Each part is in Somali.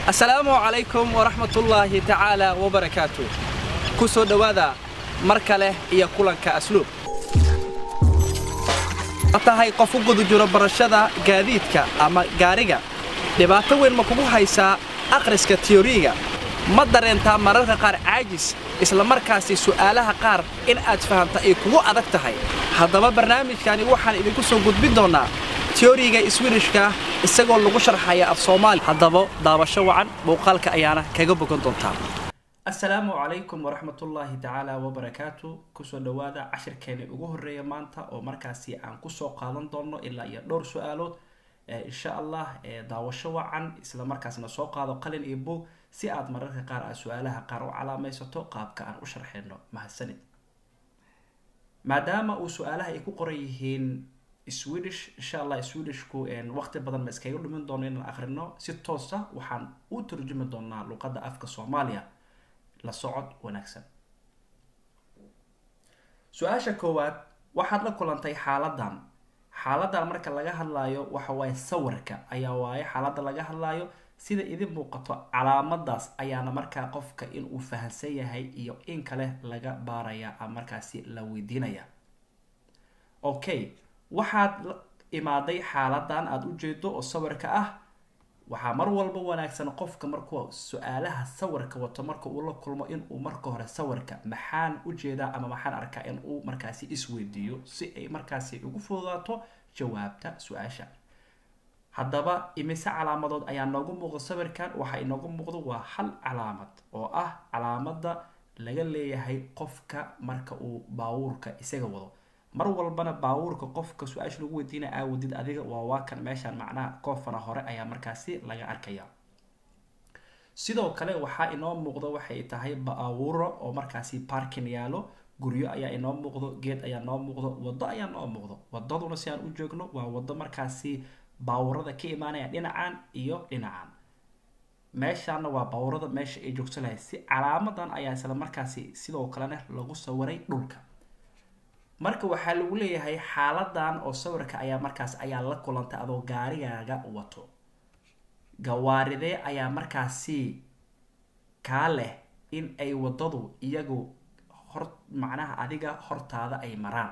asalaamu calaykum waraxmatullaahi tacaala wabarakaatu ku soo dhowaada mar kale iyo kulanka asluub ma tahay qof u guda jiro barashada gaadiidka ama gaariga dhibaato weyn ma kugu haysaa akhriska tiyoriga ma dareentaa mararka qaar caajis isla markaasi su'aalaha qaar in aad fahamta ay kugu adag tahay haddaba barnaamijkani waxaan idinku soo gudbin doonnaa tiyoriga iswirishka isagoo lagu sharxaya af soomaali haddaba daabasho wacan muuqaalka ayaana kaga bogan doontaa asalaamu calaykum waraxmatullaahi tacaala wabarakaatu kusoo dhowaada cashirkeeni ugu horeeya maanta oo markaasi aan kusoo qaadan doono ilaa iyo dhowr su-aalood insha allah daawasho wacan isla markaasna soo qaado qalin iyo buug si aad mararka qaar aad su-aalaha qaar u calaamaysato qaabka aan u sharxeyno mahadsanid maadaama uu su-aalaha ay ku qoran yihiin swedish insha allah swedishku waqti badan ma iskaga dhumin doono inaan akhrino si toosa waxaan u turjumi doonaa luqadda afka soomaaliya la socod wanaagsan su-aasha koowaad waxaad la kulantay xaaladan xaaladan marka laga hadlaayo waxa waaye sawirka ayaa waaye xaaladda laga hadlaayo sida idin muuqato calaamadaas ayaana markaa qofka inuu fahansan yahay iyo in kale laga baaraya ama markaasi la weydiinaya okay waxaad imaaday xaaladan aada u jeedo oo sawirka ah waxaa mar walba wanaagsan qofka markuu su-aalaha sawirka wato marka uu la kulmo inuu marka hore sawirka maxaan ujeedaa ama maxaan arkaa in uu markaasi isweydiiyo si ay markaasi ugu fududaato jawaabta su-aasha haddaba imise calaamadood ayaa noogu muuqda sawirkan waxaa inoogu muuqdo waa hal calaamad oo ah calaamada laga leeyahay qofka marka uu baawuurka isaga wado mar walbana baawuurka qofka su-aasha lagu weydiinaya aawadid adiga waa waakan meeshaan macnaha koofana hore ayaa markaasi laga arkaya sidoo kale waxaa inoo muuqdo waxay tahay baawuro oo markaasi parkin yaalo guryo ayaa inoo muuqdo geed ayaa noo muuqdo wado ayaa noo muuqdo wadaduna si aan u joogno waa wado markaasi baawurada ka imaanaya dhinacan iyo dhinacan meeshaana waa baawurada meesha ay joogsan lahay si calaamadan ayaa isla markaasi sidoo kalena lagu sawiray dhulka marka waxaa lagu leeyahay xaaladan oo sawirka ayaa markaas ayaa la kulantay adoo gaarigaaga wato gawaaridee ayaa markaasi kaa leh in ay wadadu iyagu hor macnaha adiga hortaada ay maraan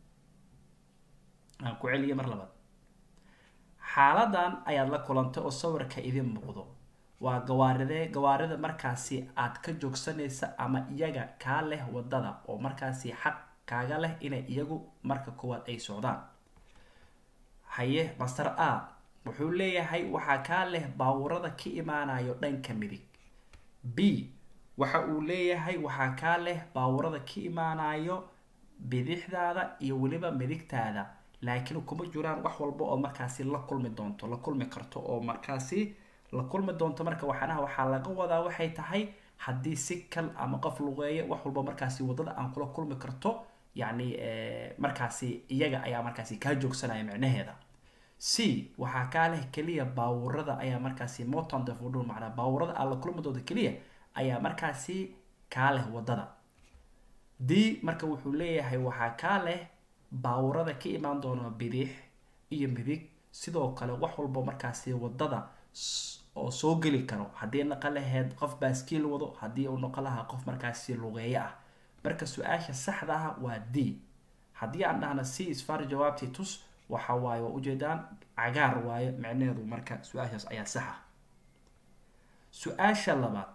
aan ku celiya mar labaad xaaladan ayaad la kulantay oo sawirka idin muuqdo waa gawaaridee gawaarida markaasi aad ka joogsanaysa ama iyaga kaa leh wadada oo markaasi xaq kaaga leh inay iyagu marka koowaad ay socdaan haye master a wuxuu leeyahay waxaa kaa leh baawurada ka imaanayo dhanka midig b waxa uu leeyahay waxaa kaa leh baawurada ka imaanayo bidixdaada iyo weliba midigtaada laakiin kuma jiraan wax walba oo markaasi la kulmi doonto la kulmi karto oo markaasi la kulmi doonto marka waxaanaha waxaa laga wadaa waxay tahay haddii si kal ama qof luqeeya wax walba markaasi wadada aan kula kulmi karto yacni markaasi iyaga ayaa markaasi kaa joogsanaya micnaheeda c waxaa kaa leh keliya baawurada ayaa markaasi moton defudhul macnaa baawurada aan la kulmi doonto keliya ayaa markaasi kaa leh wadada d marka wuxuu leeyahay waxaa kaa leh baawurada ka imaan doona bidix iyo midig sidoo kale wax walba markaasi wadada oo soo geli karo haddii naqa laheyd qof baaskiil wado haddii uu noqo lahaa qof markaasi lugeeyo ah marka su-aasha saxda ah waa d haddii aan dhahna c isfar jawaabtii tus waxa waaye waa ujeedaan cagaar waayo micnaheedu marka su-aashaas ayaa sax ah su-aasha labaad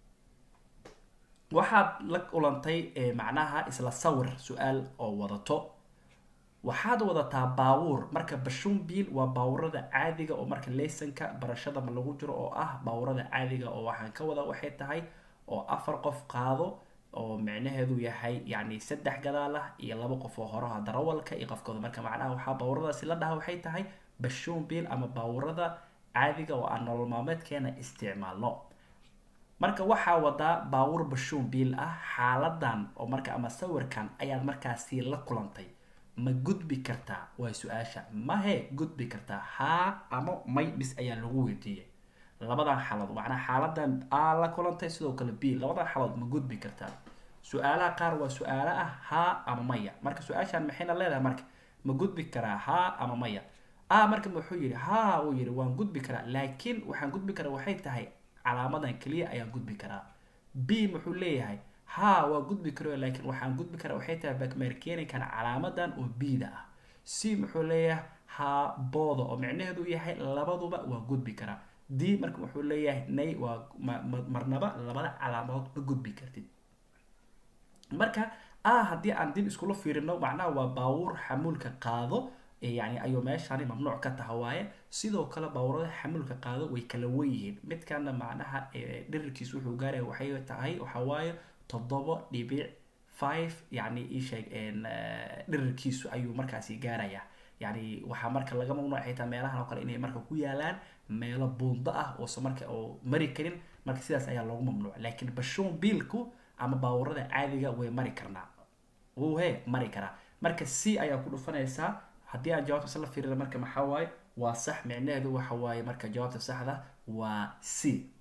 waxaad la kulantay macnaha isla sawir su-aal oo wadato waxaad wadataa baawuur marka bashunbiil waa baawurada caadiga oo marka leysanka barashada ma lagu jiro oo ah baawurada caadiga oo waxaan ka wada waxay tahay oo afar qof qaado oo micnaheedu yahay yacni saddex gadaal ah iyo laba qof oo horaha darawalka iyo qofkooda marka macnaha waxaa baawuradaasi la dhaha waxay tahay bashunbiil ama baawurada caadiga oo aan nolol maalmeedkeena isticmaalno marka waxaa wadaa baawur bashunbiil ah xaaladan oo marka ama sawirkan ayaad markaasi la kulantay ma gudbi kartaa waa su-aasha mahe gudbi kartaa haa ama may bis ayaa lagu weydiiyay labadan xaalood macnaa xaaladan aa la kulantay sidoo kale b labadan xaalood ma gudbi kartaa su-aalaha qaar waa su-aalo ah haa ama maya marka su-aashan maxayna leedahay marka ma gudbi karaa haa ama maya a marka wuxuu yihi haa uu yihi waan gudbi karaa laakiin waxaan gudbi karaa waxay tahay calaamadan keliya ayaan gudbi karaa b muxuu leeyahay ha waa gudbi karo laakiin waxaan gudbi karaa waxay tahay bakmerkeninkan calaamadan oo b-da ah c muxuu leeyahay ha booda oo micnaheedu yahay labaduba waa gudbi karaa d marka wuxuu leeyahay nay waa marnaba labada calaamadood ma gudbi kartid marka a haddii aan dib iskula fiirino macnaha waa baawuur xamuulka qaado yani ayuu meeshani mamnuuc ka taha waaye sidoo kale baawurada xamuulka qaado way kala wen yihiin midkana macnaha dhirirkiis wuxuu gaaraya waxay tahay waxawaaye toddoba dhibic five yani isheeg dhirirkiisu ayuu markaasi gaaraya yani waxaa marka laga mamnuuc xitaa meelahan oo kale inay marka ku yaalaan meelo buundo ah oose marka oo mari karin marka sidaas ayaa loogu mamnuuc laakiin bashoon biilku ama baawurada caadiga way mari karnaa wuu he mari karaa marka c ayaa ku dhufanaysaa haddii aan jawaabta isla fiirina marka maxaa waaye waa sax micnaheedu waxa waaye marka jawaabta saxda waa c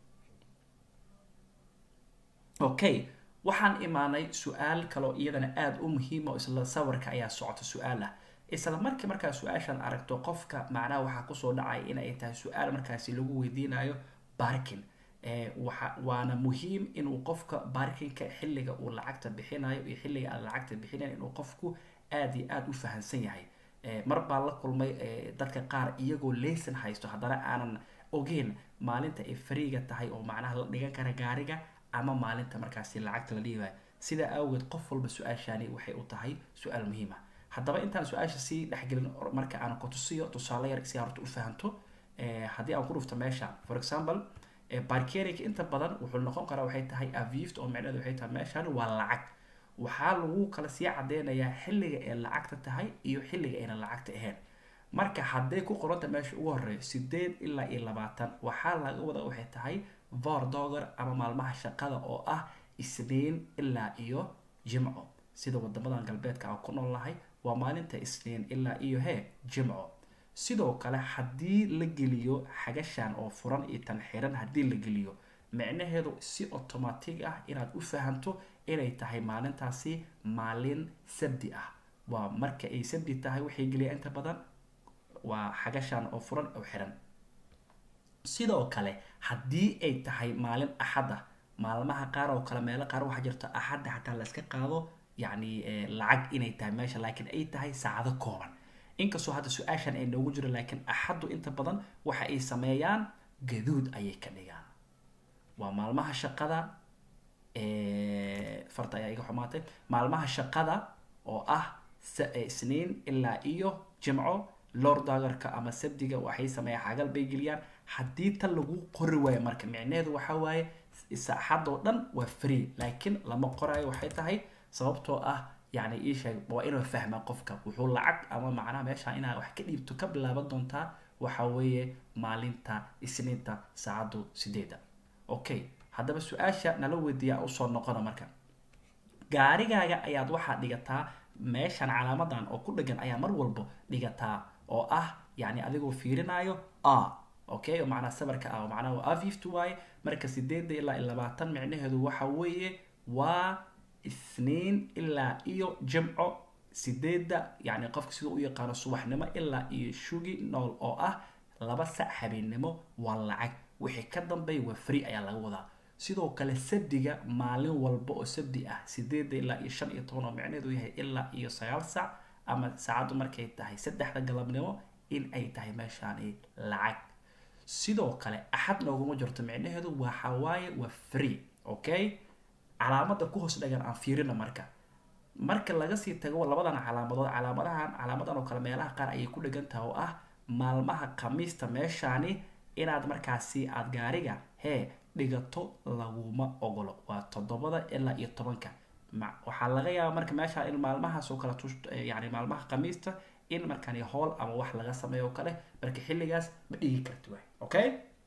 okay waxaan imaanay su-aal kaloo iyadana aada u muhiima oo isla sawirka ayaa socota su-aal ah isla markii markaa su-aashaan aragto qofka macnaha waxaa kusoo dhacaya inay tahay su-aal markaasi lagu weydiinayo barkin waa waana muhiim inuu qofka barkinka xilliga uu lacagta bixinayo iyo xilliga aan lacagta bixinayo inuu qofku aada iyo aada u fahamsan yahay mar baan la kulmay dadka qaar iyagoo laysan haysto haddana aanan ogeyn maalinta ay fariiga tahay oo macnaha la dhigan kara gaariga ama maalinta markaasi lacagta la dhiibayo sidaa awgeed qof walba su-aashani waxay u tahay su-aal muhiim ah haddaba intaan su-aasha sii dhexgelin marka aan kutusiyo tusaale yar si horta u fahanto haddii aan ku dhufto meesha for example barkerinka inta badan wuxuu noqon karaa waxay tahay avift oo micnaheedu waxay tahay meeshan waa lacag waxaa lagu kala sii cadeynayaa xilliga ay lacagta tahay iyo xilliga ayna lacagta ahayn marka hadday ku qoranta meesha ugu horeeyo sideed ilaa iyo labaatan waxaa laga wada waxay tahay vordoger ama maalmaha shaqada oo ah isniin ilaa iyo jimco sida wadamadan galbeedka aan ku nool nahay waa maalinta isniin ilaa iyo he jimco sidoo kale haddii la geliyo xagashan oo furan iyo tan xiran haddii la geliyo micnaheedu si automatic ah inaad u fahanto inay tahay maalintaasi maalin sabdi ah waa marka ay sabdi tahay waxay geliya inta badan waa xagashan oo furan oo xiran sidoo kale haddii ay tahay maalin axad ah maalmaha qaar oo kale meelo qaar waxaa jirta axadda xataa la iska qaado yacni lacag inay tahay meesha laakiin ay tahay saacado kooban inkastoo hadda su-aashan ay noogu jiro laakiin axaddu inta badan waxa ay sameeyaan gaduud ayay ka dhigaan waa maalmaha shaqada farta ayaa iga xumaatay maalmaha shaqada oo ah isniin ilaa iyo jimco lordagarka ama sabdiga waxay sameeyaan xagal bay geliyaan haddii tan lagu qori waayo marka micnaheedu waxaa waaye saaxadoo dhan waa free laakiin lama qoraayo waxay tahay sababtoo ah yani iisheeg waa inuu fahmaa qofka wuxuu lacag ama macnaha meesha inaa wax ka dhiibto ka bilaaban doontaa waxa weeye maalinta isniinta saacaddu sideeda okay haddaba su-aasha nala weydiiyaa usoo noqona marka gaarigaaga ayaad waxaa dhigataa meeshan calaamadan oo ku dhegan ayaa mar walba dhigataa oo ah yani adigoo fiirinayo a okay oo macnaha sabarka ah oo macnaha waa afift waaye marka sideeda ilaa iyo labaatan micnaheedu waxa weeye waa isniin ilaa iyo jimco sideedda yani qofka siduu u yaqaano subaxnimo ilaa iyo shugi nool oo ah laba sac habeennimo waa lacag wixii ka dambeeya waa free ayaa laga wadaa sidoo kale sabdiga maalin walba oo sabdi ah sideedda ilaa iyo shan iyo toban oo micneheedu yahay ilaa iyo sagaal sac ama saacaddu markay tahay saddexda galabnimo in ay tahay meeshaani lacag sidoo kale axad nooguma jirto micnaheedu waxa waaye waa free okay calaamada ku hoos dhagan aan fiirina marka marka laga sii tago labadan calaamadood calaamadahan calaamadan oo kale meelaha qaar ayay ku dhegan tahay oo ah maalmaha khamiista meeshaani inaad markaasi aada gaariga hee dhigato laguma ogolo waa toddobada ilaa iyo tobanka waxaa laga yaabaa marka meeshaan in maalmahaas oo kale yani maalmaha khamiista in markani hool ama wax laga sameeyo oo kale marka xilligaas ma dhigi karti waay okay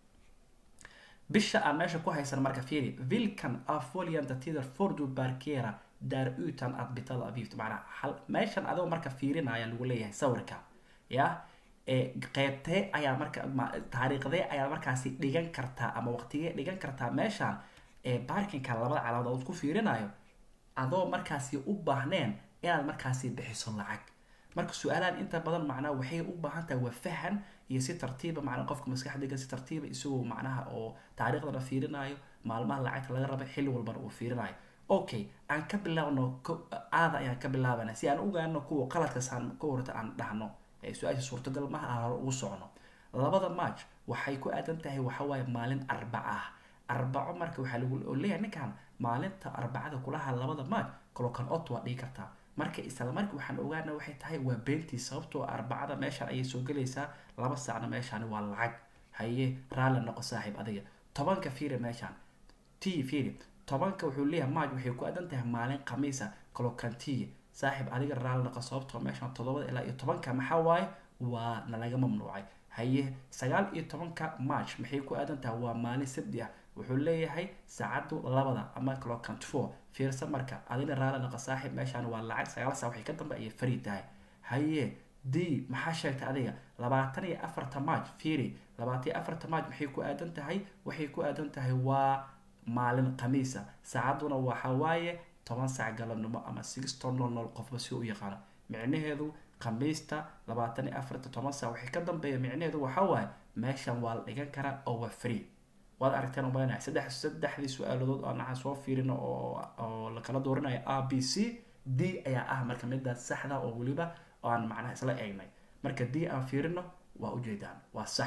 bisha aan meesha ku haysan marka fiiri vilkan afolianta tider fordu barkera daar utan ad bitada avift macnaa hal meeshan adoo marka fiirinaya lagu leeyahay sawirka ya qeybtee ayaa marka taariikhdee ayaa markaasi dhigan kartaa ama waqtigee dhigan kartaa meeshaan barkinka labada calaamood ku fiirinayo adoo markaasi u baahneen inaad markaasi bixiso lacag marka su-aalahan inta badan macnaha waxay u baahan tahay waa fahan iyo si tartiiba macnaha qofka maskaxdiga si tartiiba isagoo macnaha oo taariikhdana fiirinayo maalmaha lacagta laga raba xilli walbana uu fiirinayo okay aan ka bilaabno aada ayaan ka bilaabana si aan ogaano kuwa qaladkaasaan ka horta aan dhahno su-aasha suurtagal maha aan hore ugu socno labada march waxay ku aadan tahay waxawaaye maalin arbaca ah arbaco marka waxaa lagu leeyahay ninkan maalinta arbacada kulaha labada march colocan ot waa dhigi kartaa marka isla marka waxaan ogaana waxay tahay waa beentii sababtoo arbacada meeshaan ayay soo gelaysaa laba saacna meeshaan waa lacag haye raalli noqo saaxiib adiga tobanka fiiri meeshaan t fiiri tobanka wuxuu leeyahay march waxay ku aadan tahay maalin khamiisa colocan t saaxiib adiga raalli noqo sababtoo meeshaan toddobada ilaa iyo tobanka maxaa waaye waa nalaga mamnuucay haye sagaal iyo tobanka march maxay ku aadan tahay waa maalin sabdi ah wuxuu leeyahay saacadu labada ama clocant four fiirsa marka adina raali naqa saaxiib meeshaan waa lacag sagaal saa waxay ka dambe ayay fari tahay haye d maxaa sheegtay adiga labaatan iyo afarta march fiiri labaatan iyo afarta march maxay ku aadan tahay waxay ku aadan tahay waa maalin khamiisa saacaduna waxa waaye toban saac galabnimo ama sixton nol nol qofba si u yaqaano micnaheedu khamiista labaatan iyo afarta toban saac waxay ka dambeeya micnaheedu waxaa waaye meeshan waa la dhigan karaa oo waa free waad aragteen umalinaya saddex saddexdii su-aaladood aan waxaan soo fiirino oo oo lakala doorinayo a b c d ayaa ah marka midaas saxda oo weliba aan macnaha isla eegnay marka d aan fiirino waa ujeedaan waa sax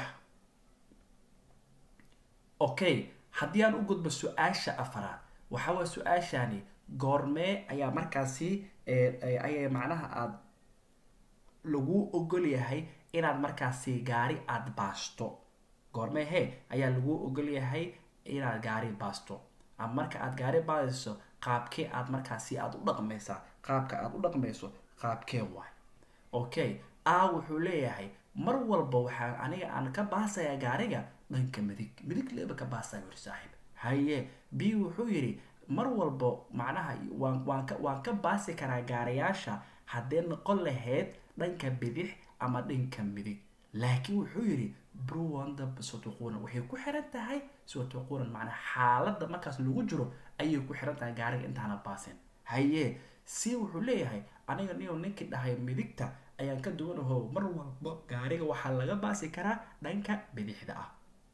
okay haddii aan u gudbo su-aasha afaraad waxaa waa su-aashani goormee ayaa markaasi ayay macnaha aada lagu ogol yahay inaad markaasi gaari aada baasto goormee he ayaa lagu ogol yahay inaad gaari baasto ama marka aad gaari baadayso qaabkee aad markaasi aada u dhaqmaysaa qaabka aada u dhaqmayso qaabkee waay okay a wuxuu leeyahay mar walba waxaan aniga aan ka baasayaa gaariga dhanka midig midig leeba ka baasaya wuri saaxiib haye b wuxuu yidhi mar walba macnaha waan waan ka waan ka baasi karaa gaarayaasha haddee noqon lahayd dhanka bidix ama dhanka midig laakiin wuxuu yidhi bruwanda sotuquunan waxay ku xiran tahay sotuquunan macnaa xaaladda markaas lagu jiro ayay ku xiran tahay gaariga intaana baasin haye si wuxuu leeyahay aniga niyo ninkii dhahay midigta ayaan ka duwanaho mar walba gaariga waxaa laga baasi karaa dhanka bidixda ah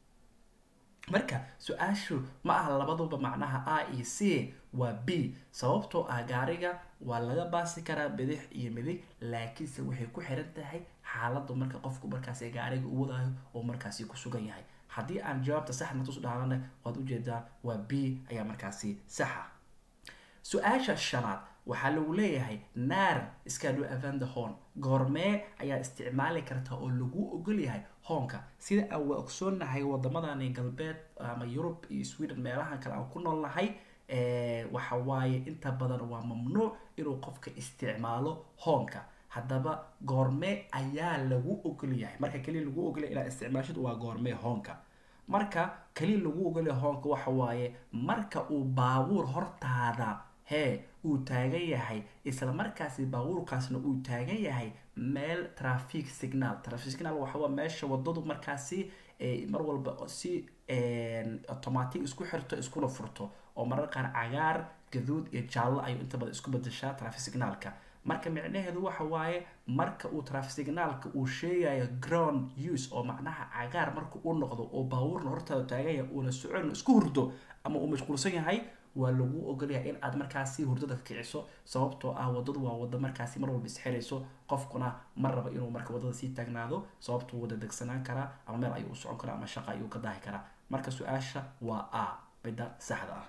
marka su-aashu ma aha labaduba macnaha a iyo c waa b sababtoo ah gaariga waa laga baasi karaa bidix iyo midig laakiinse waxay ku xiran tahay xaaladdu marka qofku markaasi gaariga u wadaayo oo markaasi ku sugan yahay haddii aan jawaabta saxna tus dhahnana waad ujeedaa waa b ayaa markaasi saxa su-aasha shanaad waxaa lagu leeyahay naar iskadu avanda horn goormee ayaa isticmaali karta oo lagu ogol yahay hoonka sida aan waa ogsoonahay wadamadani galbeed ama yurub iyo sweden meelahan kale aan ku noolnahay waxa waaye inta badan waa mamnuuc inuu qofka isticmaalo hoonka haddaba goormee ayaa lagu ogol yahay marka keliya lagu ogolyahay inaad isticmaashid waa goormee hoonka marka keliya lagu ogolyahay hoonka waxa waaye marka uu baabuur hortaada hee uu taagan yahay isla markaasi baabuurkaasna uu taagan yahay meel trafic signal trafic signal waxawaa meesha wadadu markaasi mar walba si automatic isku xirto iskuna furto oo marar qaar cagaar gaduud iyo jaallo ayuu inta badan isku bedeshaa trafic signalka marka micnaheedu waxa waaye marka uu trafic signalka uu sheegayo ground use oo macnaha cagaar marka uu noqdo oo baabuurna hortaada taagan yahay uuna socon isku hurdo ama uu mashquulsan yahay waa lagu ogolyahay in aad markaasi hurdada kiciso sababtoo ah wadadu waa wado markaasi mar walba isxirayso qofkuna ma raba inuu marka wadada sii taagnaado sababtuu wada degsanaan karaa ama meel ayuu u socon karaa ama shaqa ayuu ka daahi karaa marka su-aasha waa a bida saxda ah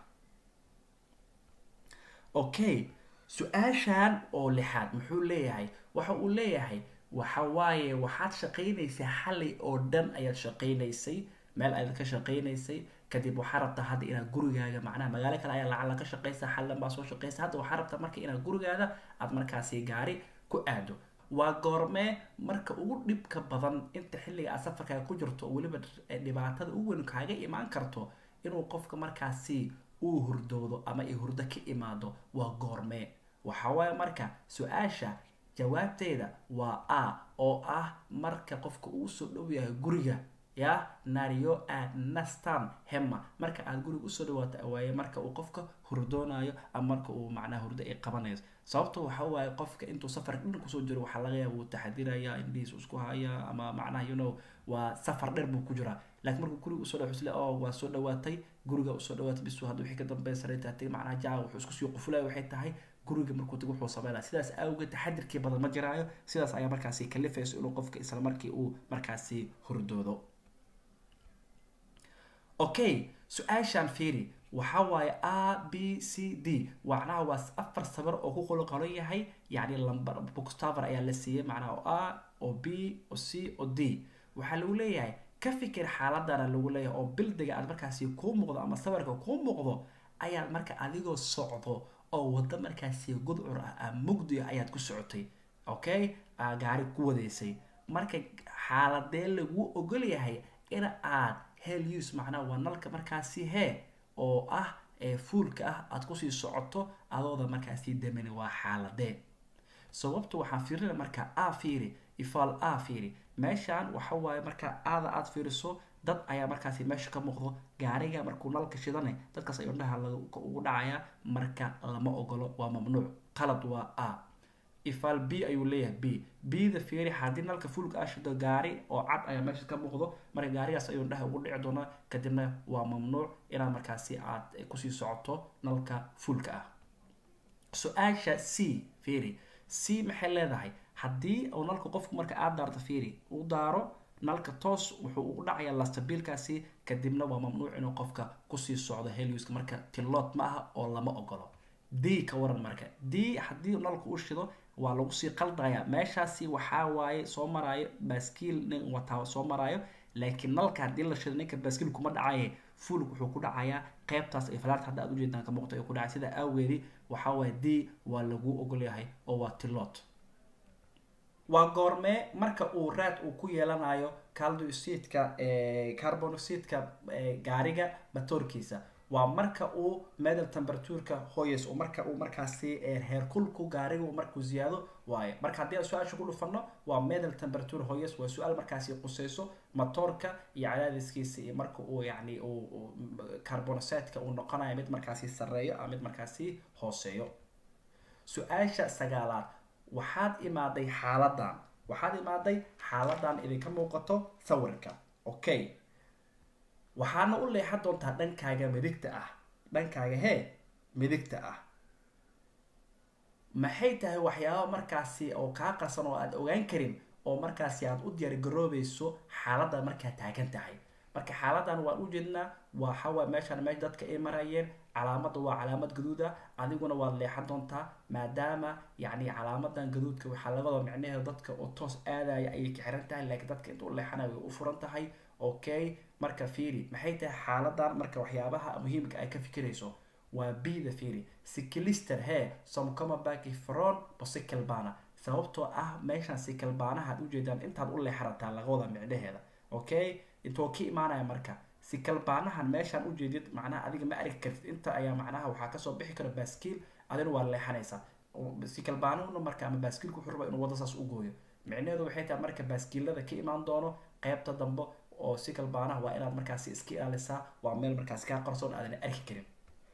okay su-aashan oo lixaad muxuu leeyahay waxa uu leeyahay waxa waaye waxaad shaqaynaysay xalay oo dhan ayaad shaqaynaysay meel ayaad ka shaqaynaysay kadib waxaa rabtaa hadda inaad gurigaaga macnaha magaalo kale ayaa lacag la ka shaqaysa xallan baa soo shaqaysa hadda waxaa rabtaa marka inaad gurigaada aad markaasi gaari ku aado waa goormee marka ugu dhibka badan inta xilliga aad safarkaaga ku jirto oo weliba dhibaatada u weyn kaaga imaan karto inuu qofka markaasi uu hurdoodo ama ay hurdo ka imaado waa goormee waxa waaye marka su-aasha jawaabteeda waa a oo ah marka qofka uu soo dhow yahay guriga ya nario ad nastan hema marka aad guriga usoo dhawaato awaaye marka uu qofka hurdoonayo ama marka uu macnaha hurdo ay qabanayso sababto waxa waaye qofka intuu safar dhan kusoo jiro waxaa laga yaaba wuu taxadiraya indhihiis isku haya ama macnaha you know waa safar dheer buu ku jiraa laakiin markuu guriga usoo dhaw isle oo waa soo dhawaatay guriga usoo dhawaatay bisu hadda wixii ka dambeeya sareetaatay macnaha jaa wuxuu isku sii qufulaya waxay tahay guriga markuu tago wuxuu sameynaya sidaas awgeed taxadirkii badan ma jiraayo sidaas ayaa markaasi kalifayso inuu qofka isla markii uu markaasi hurdoodo okay su-aashaan fiiri waxa waaye a b c d macnaha waa afar sabar oo ku qoloqolan yahay yacni lambar bookstaver ayaa la siiyey macnaha oo a oo b oo c oo d waxaa lagu leeyahay ka fikir xaaladana lagu leeyahay oo bildiga aad markaasi kuu muuqdo ama sawirka kuu muuqdo ayaad marka adigoo socdo oo waddo markaasi gudcur ah a mugdi ah ayaad ku socotay okay gaari ku wadaysay marka xaaladee lagu ogol yahay in aad hel use macnaha waa nalka markaasi hee oo ah ee fuulka ah aad kusii socoto adooda markaasi damani waa xaaladee sababta waxaan fiirina marka a fiiri ifaal a fiiri meeshaan waxa waaye marka aada aada fiiriso dad ayaa markaasi meesha ka muuqdo gaariga markuu nalka shidane dadkaas ayuu indhaha ugu dhacayaa marka lama ogolo waa mamnuuc qalad waa a ifaal b ayuu leeyahay b bda fiiri haddii nalka fuulka ah shido gaari oo cad ayaa meesha ka muuqdo marka gaarigaas ayuu indhaha ugu dhici doonaa kadibna waa mamnuuc inaad markaasi aad kusii socoto nalka fuulka ah su-aasha c fiiri c maxay leedahay haddii uu nalka qofku marka aada daarto fiiri uu daaro nalka toos wuxuu ugu dhacayaa lastabiilkaasi kadibna waa mamnuuc inuu qofka kusii socdo heliuska marka tilood ma aha oo lama ogolo d ka waran marka d haddii nalka u shido waa lagu sii qaldaya meeshaasi waxaa waaye soo maraayo baaskiil nin wataa soo maraayo laakiin nalka haddii la shido ninka baaskiil kuma dhacaye fuulk wuxuu ku dhacayaa qeybtaas ay falaarta hadda aad ujeedaan ka muuqta ay ku dhacay sida awgeedii waxaa waaye d waa lagu ogolyahay oo waa tilood waa goormee marka uu raad uu ku yeelanayo caldocidka carbonocidka gaariga matoorkiisa waa marka uu medal temperatureka hoyes marka uu markaasi heerkulku gaariga markuu ziyaado waayo marka haddii aan su-aasha ku dhufano waa medal temperature hoyes waa su-aal markaasi quseyso matoorka iyo cadaadiskiisa iyo marka uu yani carbonocidka uu noqonayo mid markaasi sareeyo ama mid markaasi hooseeyo su-aasha sagaalaad waxaad imaaday xaaladan waxaad imaaday xaaladan idinka muuqato sawirka okay waxaana u leexan doontaa dhankaaga midigta ah dhankaaga hee midigta ah maxay tahay waxyaaba markaasi oo kaa qarsan oo aad ogaan karin oo markaasi aad u diyaargaroobayso xaaladda markaa taagan tahay marka xaaladan waan u jeednaa waxawa meeshaan meesha dadka ay marayeen calaamadda waa calaamad gaduud ah adiguna waad leexan doontaa maadaama yacni calaamadan gaduudka waxaa laga wada micnaheeda dadka oo toos aadaya ayay ka xiran tahay laakiin dadka inta u leexanaya way u furan tahay okay marka fiiri maxay tahay xaaladan marka waxyaabaha muhiimka ay ka fikirayso waa bda fiiri sikilister he somcoma baki fron bosicalbana sababtoo ah meeshaan sicalbaanaha ad ujeedaan intaad u leexarataa laga wada micnaheeda okay intoo ka imaanaya marka sikalbaanahan meeshaan ujeedid macnaha adiga ma arki kartid inta ayaa macnaha waxaa kasoo bixi kara baaskiil adina waa leexanaysaa sikalbaanahuna marka ama baaskiilku wuxuu rabaa inuu wadda saas u gooyo micnaheedu waxay tahay marka baaskiilada ka imaan doono qeybta dambe oo sikalbaanaha waa inaad markaasi iska ilaalisaa waa meel markaasi kaa qarsoon aadana arki karin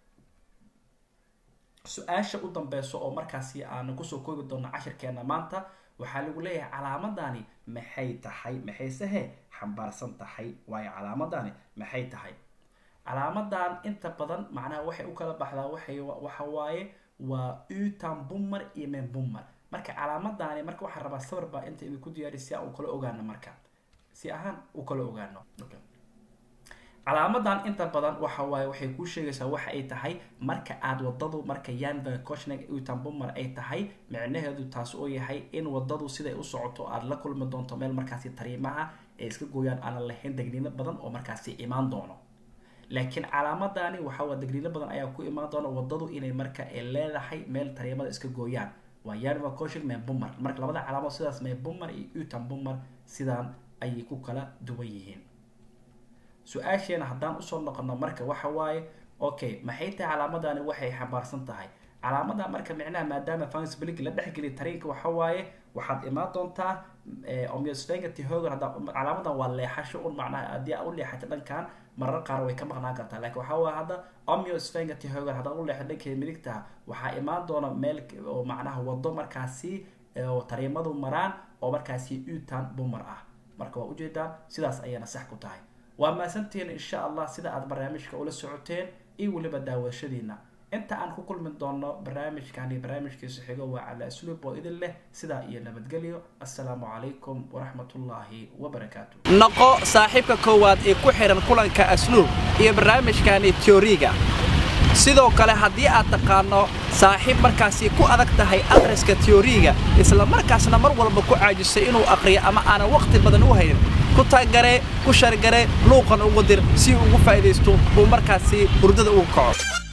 su-aasha u dambeyso oo markaasi aanu kusoo koobi doono cashirkeena maanta waxaa lagu leeyahay calaamadani maxay tahay maxayse he xambaarsan tahay waayo calaamadani maxay tahay calaamadan inta badan macnaha waxay u kala baxdaa waxay waxa waaye waa utan bumar iyo men bumar marka calaamadani marka waxaa rabaa sawir baa inta idinku diyaari si aan u kala ogaano marka si ahaan u kala ogaano calaamadan inta badan waxa waaye waxay kuu sheegaysaa waxa ay tahay marka aad wadadu marka yanva coshnig utan bumar ay tahay micnaheedu taas oo yahay in wadadu siday u socoto aada la kulmi doonto meel markaasi tariimaha ay iska gooyaan aanan lahayn degniino badan oo markaasi imaan doono laakiin calaamadani waxawaa degniino badan ayaa ku imaan doona wadadu inay marka ay leedahay meel tariimada iska gooyaan waa yanva coshig men bumar marka labada calaamad sidaas men bumar iyo utan bumar sidaan ayay ku kala duwan yihiin su-aasheena haddaan usoo noqono marka waxa waaye okay maxay tahay calaamadani waxay xambaarsan tahay calaamada marka micnaha maadaama fansblig la dhexgeliya tariinka waxa waaye waxaad imaan doontaa omyosvenga tihogan hadda calaamadan waa leexasho un macnaha haddii aa u leexata dhankan marar qaar way ka maqnaan kartaa laakiin waxaa waaya hadda omyosvenga tihogan haddaad u leexata dhankeeda midigta waxaa imaan doona meel oo macnaha wado markaasi tariimadu maraan oo markaasi utan bumar ah marka waa ujeedaan sidaas ayayna sax ku tahay waa maasantihiin insha allah sida aad barnaamijka ula socoteen iyo weliba daawashadiina inta aan ku kulmi doono barnaamijkan iyo barnaamijkiisa xigo waa cala asluub oo idin leh sidaa iyo nabadgelyo assalaamu calaykum waraxmatullaahi wabarakaatu noqo saaxiibka koowaad ee ku xidhan kulanka asluub iyo barnaamijkani teoriga sidoo kale haddii aad taqaanno saaxiib markaasi ku adag tahay akhriska teoriga isla markaasna mar walba ku caajisay inuu akhriyo ama aanan wakhti badan u haynin ku taagaree ku shargaree luuqan ugu dir si uu ugu faa'iidaysto uu markaasi hurdada ugu kaco